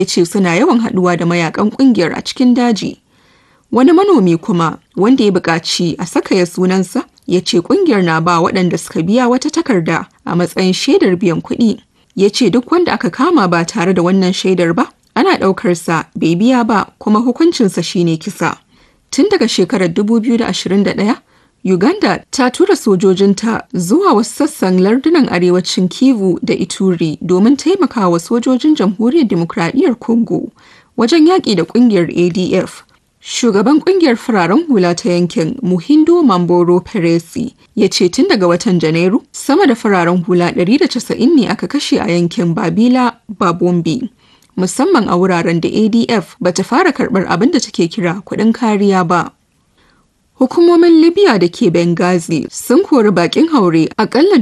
ya ce suna yawan haɗuwa da mayakan ƙungiyar a cikin daji. Wani manomi kuma wanda ya buƙaci a saka ya sunansa ya ce ƙungiyar na ba waɗanda suka biya wata takarda a matsayin shaidar biyan kuɗi. Ya ce duk wanda aka kama ba tare da wannan shaidar ba ana ɗaukarsa bai biya ba kuma hukuncinsa shine kisa. Tun daga shekarar 2021 Uganda ta tura sojojinta zuwa wasu sassan lardunan arewacin Kivu da Ituri domin taimakawa sojojin Jamhuriyar Dimokuraɗiyyar Congo wajen yaƙi da ƙungiyar ADF. Shugaban ƙungiyar fararen hula ta yankin Muhindo Mamboro Peresi ya ce tun daga watan Janairu sama da fararen hula 190 ne aka kashe a yankin Babila Babombi. Musamman a wuraren da ADF bata fara karɓar abin da take kira kuɗin kariya ba. Hukumomin Libya da ke Benghazi sun kori bakin haure akalla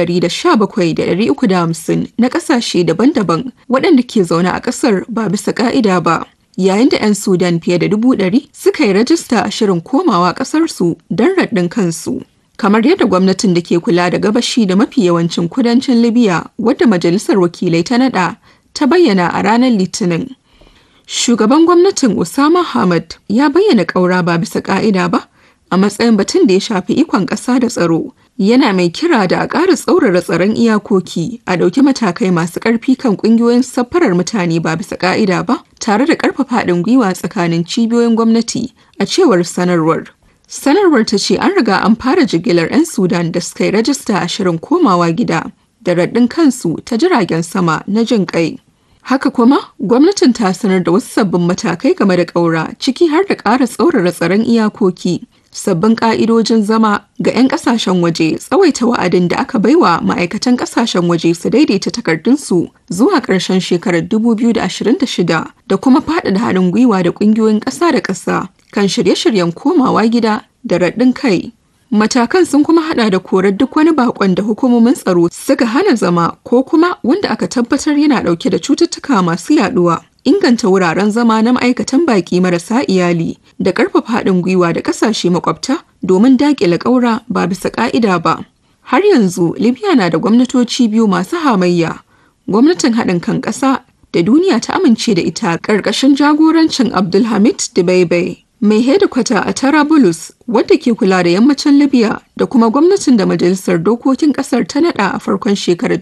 117,350 na kasashe daban-daban waɗanda ke zaune a ƙasar ba bisa ƙa'ida ba. Yayin da 'yan Sudan fiye da dubu ɗari suka yi rajista a shirin komawa ƙasarsu don raɗin kansu. Kamar yadda gwamnatin da ke kula da gabashi da mafi yawancin kudancin Libya wadda Majalisar Wakilai ta naɗa ta bayyana a ranar Litinin. Shugaban gwamnatin Usama Hamad ya bayyana ƙaura ba bisa ƙa'ida ba a matsayin batun da ya shafi ikon ƙasa da tsaro yana mai kira da a ƙara tsaurara tsaron iyakoki a ɗauki matakai masu ƙarfi kan ƙungiyoyin safarar mutane ba bisa ƙa'ida ba tare da ƙarfafa haɗin gwiwa tsakanin cibiyoyin gwamnati a cewar sanarwar sanarwar ta ce an riga an fara jigilar 'yan sudan da suka yi rajista a shirin komawa gida da raɗin kansu ta jiragen sama na jin ƙai Haka kuma, gwamnatin ta sanar da wasu sabbin matakai game da ƙaura ciki har da ƙara tsaurara tsaron iyakoki, sabbin ƙa'idojin zama ga 'yan ƙasashen waje tsawaita wa'adin da aka baiwa ma'aikatan ƙasashen waje su daidaita takardunsu zuwa ƙarshen shekarar 2026 da kuma faɗaɗa haɗin gwiwa da ƙungiyoyin ƙasa da ƙasa kan shirye-shiryen komawa gida da raɗin kai. Matakan sun kuma hada da korar duk wani bakon da hukumomin tsaro suka hana zama ko kuma wanda aka tabbatar yana dauke da cututtuka masu yaduwa. Inganta wuraren zama na ma'aikatan baki marasa iyali da karfafa haɗin gwiwa da ƙasashe makwabta domin daƙile ƙaura ba bisa ƙa'ida ba. Har yanzu Libya na da gwamnatoci biyu masu hamayya. Gwamnatin haɗin kan ƙasa da duniya ta amince da ita ƙarƙashin jagorancin Abdulhamid Dibaibai. mai hedikwata a Tarabulus wadda ke kula da yammacin Libya da kuma gwamnatin da Majalisar Dokokin Kasar ta nada a farkon shekarar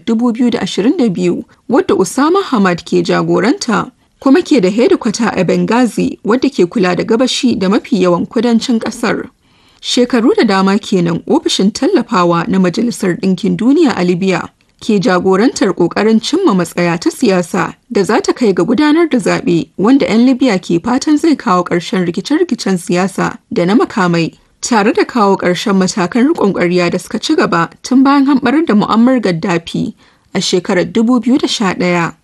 2022 wadda Usama Hamad ke jagoranta kuma ke da hedikwata a Benghazi wadda ke kula da gabashi da mafi yawan kudancin kasar. Shekaru da dama kenan ofishin tallafawa na Majalisar Ɗinkin Duniya a Libya ke jagorantar ƙoƙarin cimma matsaya ta siyasa da za ta kai ga gudanar da zaɓe wanda 'yan libya ke fatan zai kawo ƙarshen rikice-rikicen siyasa da na makamai tare da kawo ƙarshen matakan riƙon ƙwarya da suka ci gaba tun bayan hamɓarar da mu'ammar gaddafi a shekarar 2011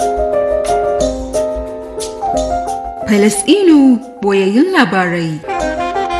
Falasɗinu boyayyun labarai